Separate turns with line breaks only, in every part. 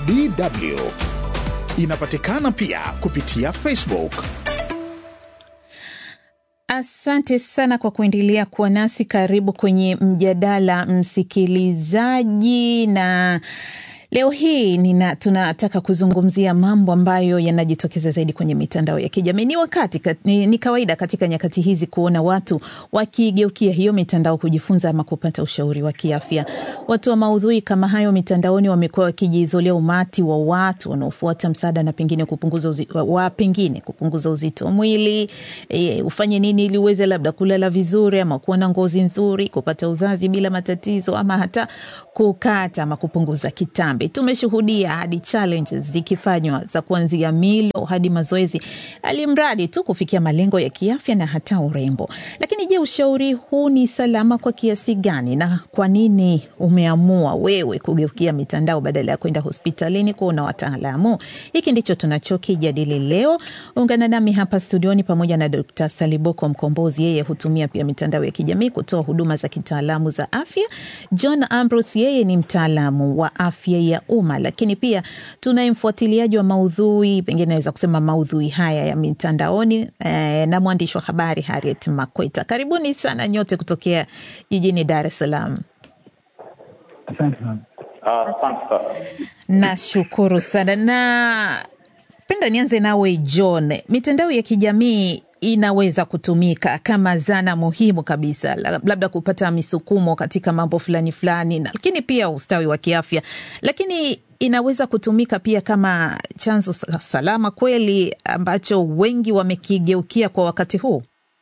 DW. Inapatikana pia kupitia Facebook.
Asante sana kwa kuendelea kuwa nasi. Karibu kwenye mjadala msikilizaji, na leo hii nina, tunataka kuzungumzia mambo ambayo yanajitokeza zaidi kwenye mitandao ya kijamii. Ni wakati ni, ni kawaida katika nyakati hizi kuona watu wakigeukia hiyo mitandao kujifunza ama kupata ushauri wa kiafya. Watu wa maudhui kama hayo mitandaoni wamekuwa wakijizolea umati wa watu wanaofuata msaada na pengine kupunguza uzito, wa pengine kupunguza uzito wa mwili e, ufanye nini ili uweze labda kulala vizuri ama kuwa na ngozi nzuri, kupata uzazi bila matatizo ama hata kukata ama kupunguza kitambi. Tumeshuhudia hadi challenges zikifanywa za kuanzia milo hadi mazoezi, alimradi tu kufikia malengo ya kiafya na hata urembo. Lakini je, ushauri huu ni salama kwa kiasi gani, na kwa nini umeamua wewe kugeukia mitandao badala ya kwenda hospitalini kuona wataalamu? Hiki ndicho tunachokijadili leo. Ungana nami hapa studioni pamoja na Dr. Saliboko Mkombozi, yeye hutumia pia mitandao ya kijamii kutoa huduma za kitaalamu za afya. John Ambrose, yeye ni mtaalamu wa afya ya umma, lakini pia tunaye mfuatiliaji wa maudhui, pengine naweza kusema maudhui haya ya mitandaoni eh, na mwandishi wa habari Harriet Makweta. Karibuni sana nyote kutokea jijini Dar es Salaam.
Asante sana.
Nashukuru sana na penda nianze nawe John. Mitandao ya kijamii inaweza kutumika kama zana muhimu kabisa, labda kupata misukumo katika mambo fulani fulani, lakini pia ustawi wa kiafya, lakini inaweza kutumika pia kama chanzo salama kweli ambacho wengi wamekigeukia kwa wakati huu.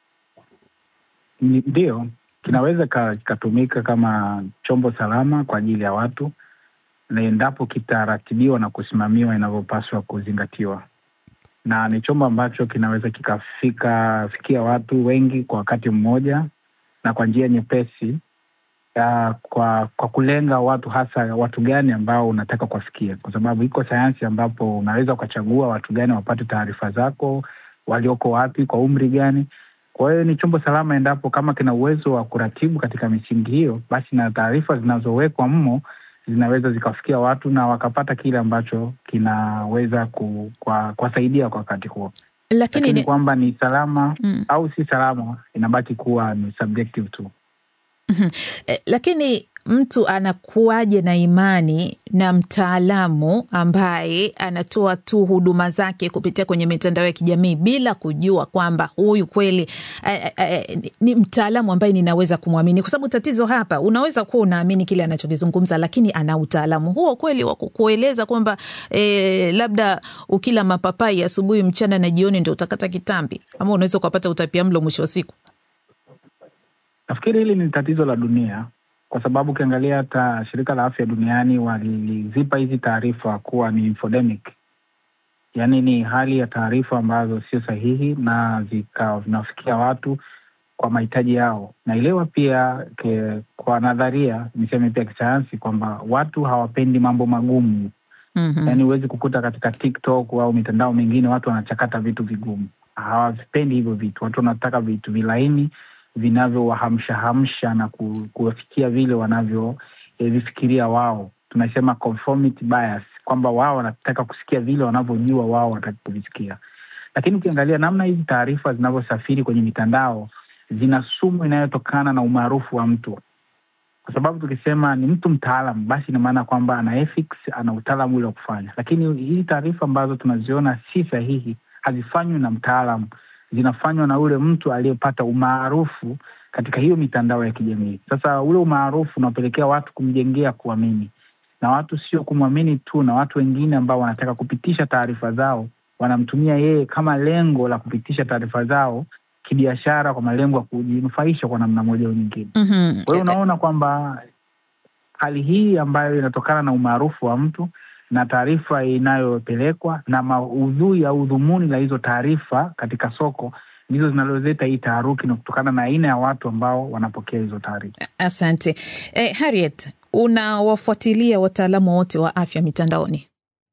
Ndiyo, kinaweza kikatumika kama chombo salama kwa ajili ya watu na endapo kitaratibiwa na kusimamiwa inavyopaswa kuzingatiwa na ni chombo ambacho kinaweza kikafika fikia watu wengi kwa wakati mmoja na kwa njia nyepesi ya, kwa kwa kulenga watu hasa watu gani ambao unataka kuwafikia, kwa sababu iko sayansi ambapo unaweza ukachagua watu gani wapate taarifa zako, walioko wapi, kwa umri gani. Kwa hiyo ni chombo salama endapo kama kina uwezo wa kuratibu katika misingi hiyo, basi na taarifa zinazowekwa mmo zinaweza zikafikia watu na wakapata kile ambacho kinaweza ku, kwa, kuwasaidia kwa wakati huo,
lakini
ni kwamba ni salama mm, au si salama inabaki kuwa ni subjective tu.
Mm-hmm. Eh, lakini mtu anakuwaje na imani na mtaalamu ambaye anatoa tu huduma zake kupitia kwenye mitandao ya kijamii bila kujua kwamba huyu kweli eh, eh, ni mtaalamu ambaye ninaweza kumwamini? Kwa sababu tatizo hapa, unaweza kuwa unaamini kile anachokizungumza, lakini ana utaalamu huo kweli wa kukueleza kwamba eh, labda ukila mapapai asubuhi, mchana na jioni ndio utakata kitambi, ama unaweza ukapata utapiamlo mwisho wa siku.
Nafikiri hili ni tatizo la dunia kwa sababu ukiangalia hata shirika la afya duniani walizipa hizi taarifa kuwa ni infodemic, yaani ni hali ya taarifa ambazo sio sahihi na zinafikia watu kwa mahitaji yao. Naelewa pia ke, kwa nadharia niseme pia kisayansi kwamba watu hawapendi mambo magumu. Mm-hmm. Yaani huwezi kukuta katika TikTok au mitandao mingine watu wanachakata vitu vigumu, hawavipendi hivyo vitu. Watu wanataka vitu vilaini vinavyowahamshahamsha na kuwafikia vile wanavyovifikiria eh, wao. Tunasema conformity bias, kwamba wao wanataka kusikia vile wanavyojua wao wataki kuvisikia. Lakini ukiangalia namna hizi taarifa zinavyosafiri kwenye mitandao, zina sumu inayotokana na umaarufu wa mtu, kwa sababu tukisema ni mtu mtaalam, basi ina maana kwamba ana ethics, ana utaalamu ule wa kufanya. Lakini hii taarifa ambazo tunaziona si sahihi hazifanywi na mtaalam zinafanywa na ule mtu aliyepata umaarufu katika hiyo mitandao ya kijamii. Sasa ule umaarufu unapelekea watu kumjengea kuamini, na watu sio kumwamini tu, na watu wengine ambao wanataka kupitisha taarifa zao wanamtumia yeye kama lengo la kupitisha taarifa zao kibiashara, kwa malengo ya kujinufaisha kwa namna moja au nyingine.
Mm-hmm.
Kwa hiyo unaona kwamba hali hii ambayo inatokana na umaarufu wa mtu na taarifa inayopelekwa na maudhui au dhumuni la hizo taarifa katika soko ndizo zinazoleta hii taharuki, na kutokana na aina ya watu ambao wanapokea hizo taarifa.
Asante eh, Harriet, unawafuatilia wataalamu wote wa afya mitandaoni?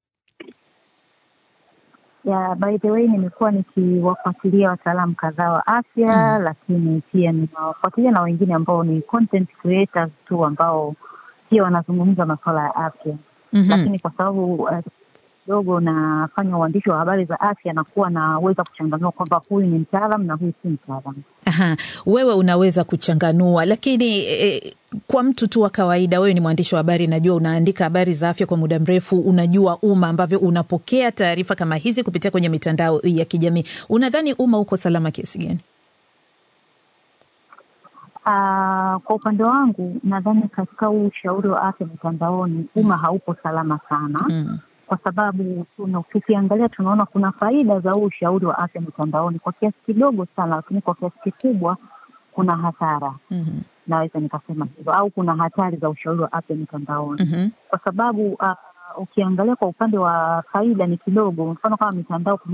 Yeah, by the way nimekuwa nikiwafuatilia wataalamu kadhaa wa afya mm. Lakini pia ninawafuatilia na wengine ambao ni content creators tu ambao pia wanazungumza masuala ya afya.
Mhm.
lakini kwa sababu eh, kidogo nafanya uandishi wa habari za afya, nakuwa naweza kuchanganua kwamba huyu ni mtaalam na huyu si mtaalam.
Aha, wewe unaweza kuchanganua, lakini eh, kwa mtu tu wa kawaida, wewe ni mwandishi wa habari, najua unaandika habari za afya kwa muda mrefu, unajua umma ambavyo unapokea taarifa kama hizi kupitia kwenye mitandao ya kijamii. Unadhani umma uko salama kiasi gani?
Ah, kwa upande wangu nadhani katika huu ushauri wa afya mitandaoni umma haupo salama sana
Mm.
kwa sababu tuna- tukiangalia tunaona kuna faida za huu ushauri wa afya mitandaoni kwa kiasi kidogo sana, lakini kwa kiasi kikubwa kuna hasara,
Mhm.
naweza nikasema hivyo, au kuna hatari za ushauri wa afya mitandaoni
Mhm.
kwa sababu uh, ukiangalia kwa upande wa faida ni kidogo. Mfano kama mitandao